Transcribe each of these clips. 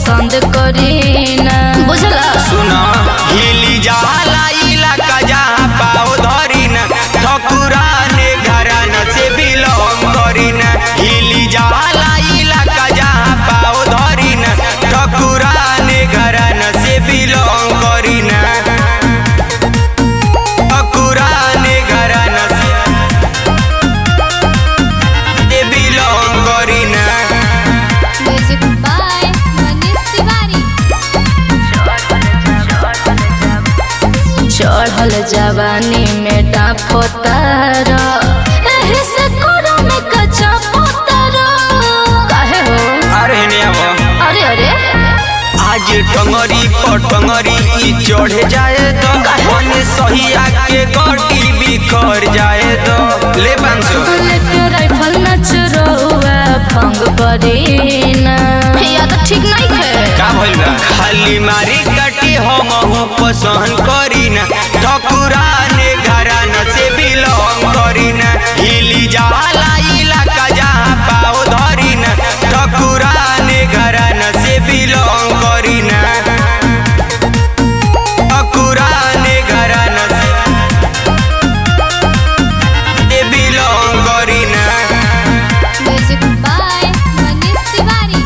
पसंद करीना बुझला सुना हिली जाला इलाका जहाँ पाओ धरी न ठकुराने घराना से बिलोंग करी न हिली जाला इलाका जहाँ पाओ धरी न ठकुराने घराना से बिलोंग करी न ठकुराने घराना से से बिलोंग करी न म्यूजिक बाय मनीष तिवारी चढ़ल जवानी में डाफो तारा एही से कोरा में कच्चा पोतारा काहे हो अरे नेवा अरे अरे आज टंगरी पटंगरी ई चढ़ जाए तो मन सहिया के गटी बिखर जाए तो ले बांसो लेके राइफल नच रहुआ भंग करीना या तो ठीक नहीं है का भइल बा खाली मारी काटी हम हूँ पसंद करी ना ठकुराने घराना से बिलोंग करी ना हिली जाला इलाका जहाँ पाओ धरी ना ठकुराने घराना से बिलोंग करी ना ठकुराने घराना से से बिलोंग करी ना music by Manish Tiwari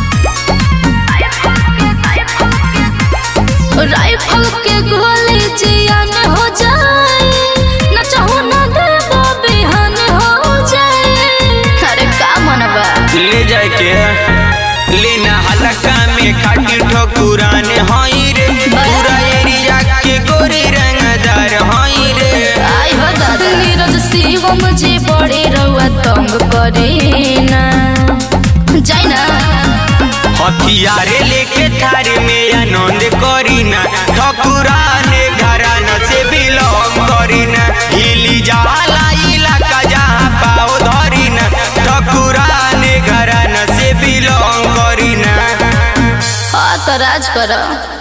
rifle के गोली जियान हो जाए न चाहो न देबो बिहान हो जाए अरे का मनबा ले जाए के लेना हलका में खाटी ठकुरान हई रे पूरा एरिया के गोरी रंगदार हई रे आई हो दादा नीरज शिवम जी बड़े रउआ तंग करीना जाई ना हथियारे लेके थारे में आनंद करीना ठकुराने घराना से बिलोंग करीना हिली जाला इलाका जहाँ पाओ धरीना ठकुराने घराना से बिलोंग करीना हाँ तो राज करो